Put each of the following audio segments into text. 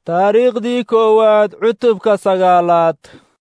taariikhdii koowaad cutubka sagaalaad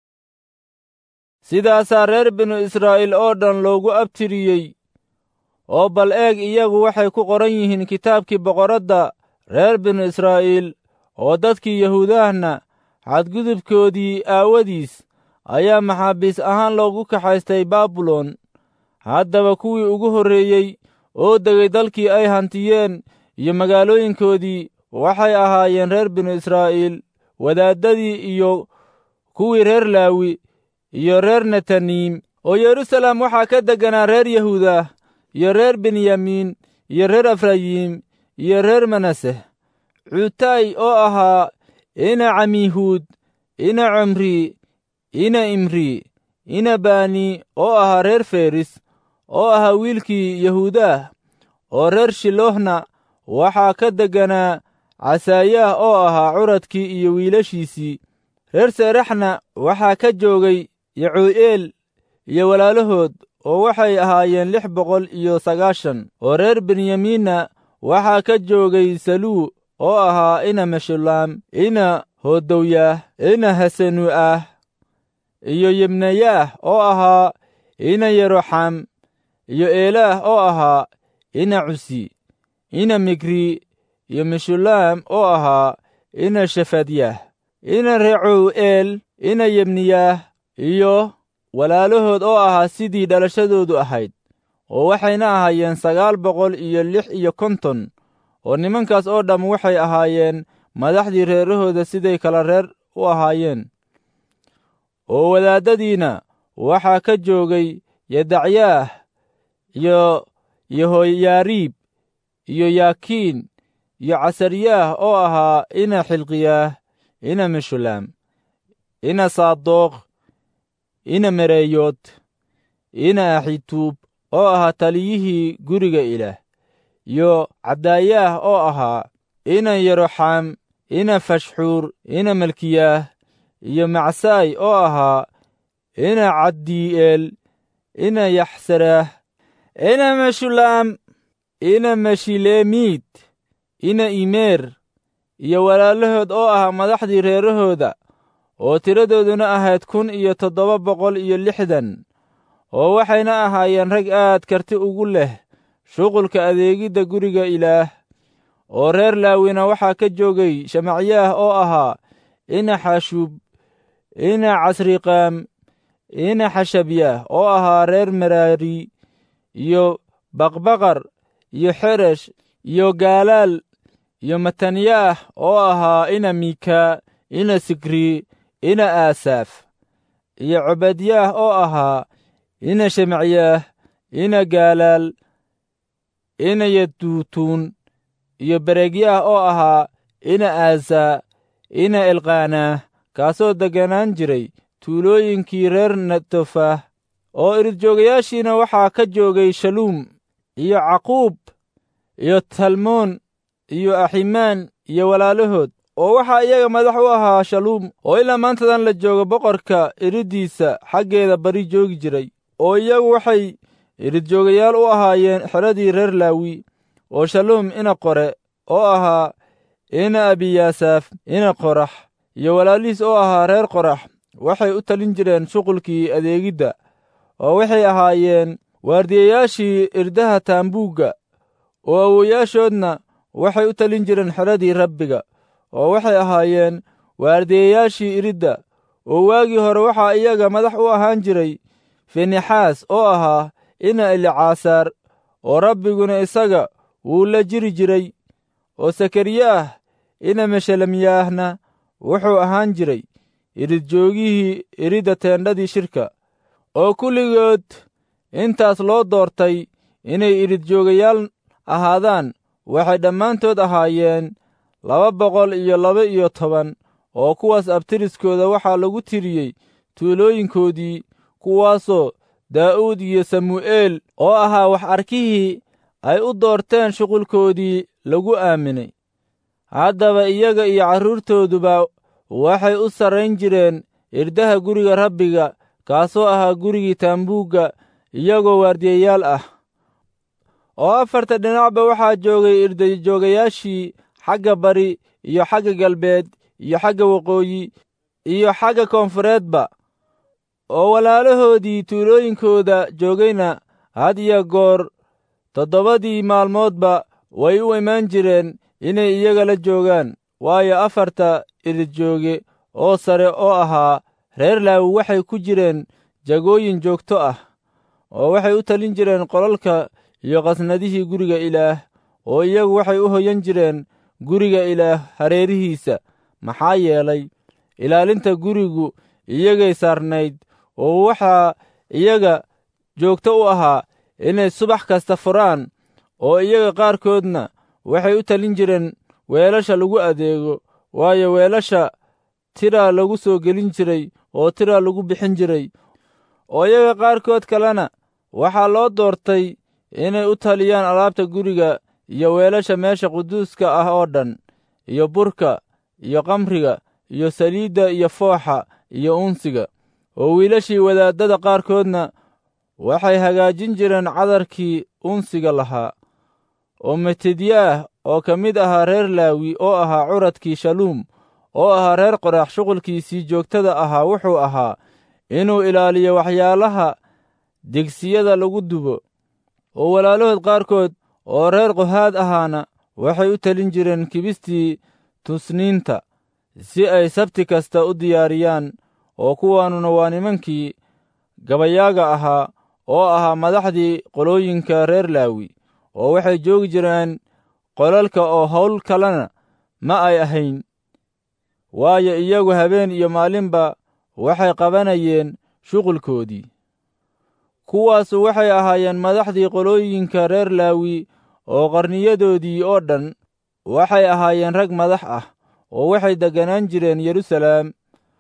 sidaasaa reer binu israa'iil oo dhan loogu abtiriyey oo bal eeg iyagu waxay ku qoran yihiin kitaabkii boqoradda reer binu israa'iil oo dadkii yahuudahna xadgudubkoodii aawadiis ayaa maxaabiis ahaan loogu kaxaystay baabilon haddaba kuwii ugu horreeyey oo degay dalkii ay hantiyeen iyo magaalooyinkoodii waxay ahaayeen reer binu israa'iil wadaaddadii iyo kuwii reer laawi iyo reer netaniim oo yeruusaalem waxaa ka degganaa reer yahuuda iyo reer benyamiin iyo reer efrayiim iyo reer manaseh cuutay oo ahaa ina camihuud ina cumri ina imri ina bani oo ahaa reer feris oo ahaa wiilkii yahuudaah oo reer shilohna waxaa ka degganaa casaayaah oo ahaa curadkii iyo wiilashiisii reer seeraxna waxaa ka joogay yacuu'eel iyo walaalahood oo waxay ahaayeen lix boqol iyo sagaashan oo reer benyamiinna waxaa ka joogay saluu oo ahaa ina meshulaam ina hoodowyaah ina hasenu'ah iyo yebnayaah oo ahaa ina yeroxam iyo eelaah oo ahaa ina cusi ina migri iyo meshulaam oo ahaa ina shefadyaah ina recuu'eel ina yebniyaah iyo walaalahood oo ahaa sidii dhalashadoodu ahayd oo waxayna ahaayeen sagaal boqol iyo lix iyo konton oo nimankaas oo dhamm waxay ahaayeen madaxdii reerahooda siday kala reer u ahaayeen oo wadaaddadiina waxaa ka joogay yadacyaah iyo yehoyaariib iyo yaakiin iyo casaryaah oo ahaa ina xilqiyaah ina meshulaam ina saadoq ina mereeyood ina axituub oo ahaa taliyihii guriga ilaah iyo cadaayaah oo ahaa ina yeroxam ina fashxuur ina malkiyaah iyo macsaay oo ahaa ina caddii'eel ina yaxsaraah ina meshulaam ina meshileemiid ina imeer iyo walaalahood oo ahaa madaxdii reerahooda oo tiradooduna ahayd kun iyo toddoba boqol iyo lixdan oo waxayna ahaayeen rag aad karti ugu leh shuqulka adeegidda guriga ilaah oo reer laawina waxaa ka joogay shamacyaah oo ahaa ina xashuub ina casriqaam ina xashabyaah oo ahaa reer meraari iyo baqbaqar iyo xeresh iyo gaalaal iyo matanyaah oo ahaa ina miika ina sikri ina aasaaf iyo cobadyaah oo ahaa ina shemacyaah ina gaalaal ina yaduutuun iyo beregyaah oo ahaa ina aasaa ina elqaanaah kaasoo degganaan jiray tuulooyinkii reer netofah oo iridjoogayaashiina waxaa ka joogay shaluum iyo caquub iyo talmoon iyo aximaan iyo walaalahood oo waxaa iyaga madax u ahaa shaluum oo ilaa maantadan la joogo boqorka iriddiisa xaggeeda bari joogi jiray oo iyagu waxay iridjoogayaal u ahaayeen xeradii reer laawi oo shaluum ina qore oo ahaa ina abiyaasaaf ina qorax iyo walaalihiis oo ahaa reer qorax waxay u talin jireen shuqulkii adeegidda oo waxay ahaayeen waardiyayaashii irdaha taambuugga oo awowayaashoodna waxay u talin jireen xeradii rabbiga oo waxay ahaayeen waardiyayaashii iridda oo waagii hore waxaa iyaga madax u ahaan jiray finexaas oo ahaa ina elicaasaar oo rabbiguna isaga wuu la jiri jiray oo sakariyaah ina meshelemyaahna wuxuu ahaan jiray iridjoogihii iridda teendhadii shirka oo kulligood intaas loo doortay inay iridjoogayaal ahaadaan waxay dhammaantood ahaayeen laba boqol iyo laba iyo toban oo kuwaas abtiriskooda waxaa lagu tiriyey tuulooyinkoodii kuwaasoo daa'uud iyo samu'eel oo ahaa wax arkihii ay u doorteen shuqulkoodii lagu aaminay haddaba iyaga iyo carruurtooduba waxay u sarrayn jireen irdaha guriga rabbiga kaasoo ahaa gurigii taambuugga iyagoo waardiyayaal ah oo afarta dhinacba waxaa joogay irdajoogayaashii xagga bari iyo xagga galbeed iyo xagga waqooyi iyo xagga koonfureedba oo walaalahoodii tuulooyinkooda joogayna had iyo goor toddobadii maalmoodba way u imaan jireen inay iyaga la joogaan waayo afarta iridjooge oo sare oo ahaa reer laawi waxay ku jireen jagooyin joogto ah oo waxay u talin jireen qolalka iyo qasnadihii guriga ilaah oo iyagu waxay u hoyan jireen guriga ilaah hareerihiisa maxaa yeelay ilaalinta gurigu iyagay saarnayd oo waxaa iyaga joogto u ahaa inay subax kasta furaan oo iyaga qaarkoodna waxay u talin jireen weelasha lagu adeego waayo weelasha tiraa lagu soo gelin jiray oo tiraa lagu bixin jiray oo iyaga qaarkood kalena waxaa loo doortay inay u taliyaan alaabta guriga iyo weelasha meesha quduuska ah oo dhan iyo burka iyo kamriga iyo saliidda iyo fooxa iyo unsiga oo wiilashii wadaaddada qaarkoodna waxay hagaajin jireen cadarkii unsiga lahaa oo metedyaah oo ka mid ahaa reer laawi oo ahaa curadkii shaluum oo ahaa reer qoraax shuqulkiisii joogtada ahaa wuxuu ahaa inuu ilaaliyo waxyaalaha degsiyada lagu dubo oo walaalahood qaarkood oo reer qohaad ahaana waxay u talin jireen kibistii tusniinta si ay sabti kasta u diyaariyaan oo kuwaanuna waa nimankii gabayaaga ahaa oo ahaa madaxdii qolooyinka reer laawi oo waxay joogi jireen qolalka oo howl kalena ma ay ahayn waayo iyagu habeen iyo maalinba waxay qabanayeen shuqulkoodii kuwaasu waxay ahaayeen madaxdii qolooyinka reer laawi oo qarniyadoodii oo dhan waxay ahaayeen rag madax ah oo waxay degganaan jireen yeruusalaam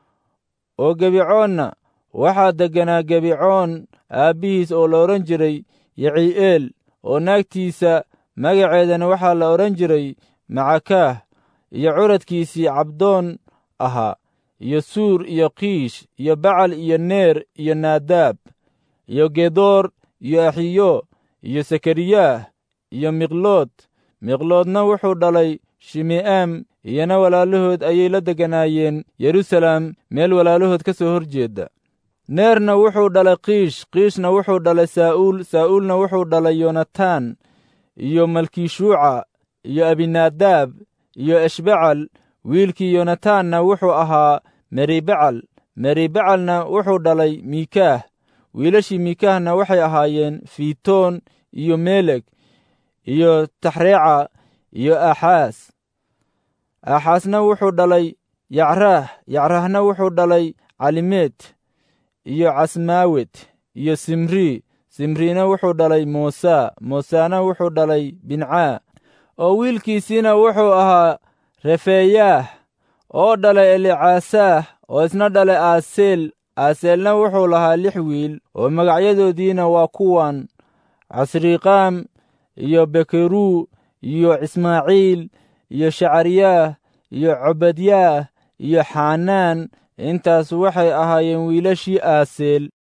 oo gebicoonna waxaa degganaa gebicoon aabbihiis oo la odhan jiray yacii'eel oo naagtiisa magaceedana waxaa la odhan jiray macakaah iyo curadkiisii cabdoon ahaa iyo suur iyo kiish iyo bacal iyo neer iyo naadaab iyo gedoor iyo axiyo iyo sakariyaah iyo miqlood miqloodna wuxuu dhalay shime'aam iyana walaalahood ayay la degganaayeen yeruusalaam meel walaalahood ka soo hor jeedda neerna wuxuu dhalay kiish kiishna wuxuu dhalay saa'uul saa'uulna wuxuu dhalay yonataan iyo malkishuuca iyo abinaadaab iyo eshbacal wiilkii yonataanna wuxuu ahaa meribacal meribacalna wuxuu dhalay miikaah wiilashii miikaahna waxay ahaayeen fiitoon iyo meleg iyo taxreeca iyo aaxaas aaxaasna wuxuu dhalay yacraah yacraahna wuxuu dhalay calimeed iyo casmaawet iyo simrii simriina wuxuu dhalay muusa muusena wuxuu dhalay bincaa oo wiilkiisiina wuxuu ahaa refeeyaah oo dhalay elicaasaah oo isna dhalay aaseel aaseelna wuxuu lahaa lix wiil oo magacyadoodiina waa kuwan casriiqaam iyo bekeruu iyo ismaaciil iyo shacariyaah iyo cobadyaah iyo xanaan intaas waxay ahaayeen wiilashii aaseel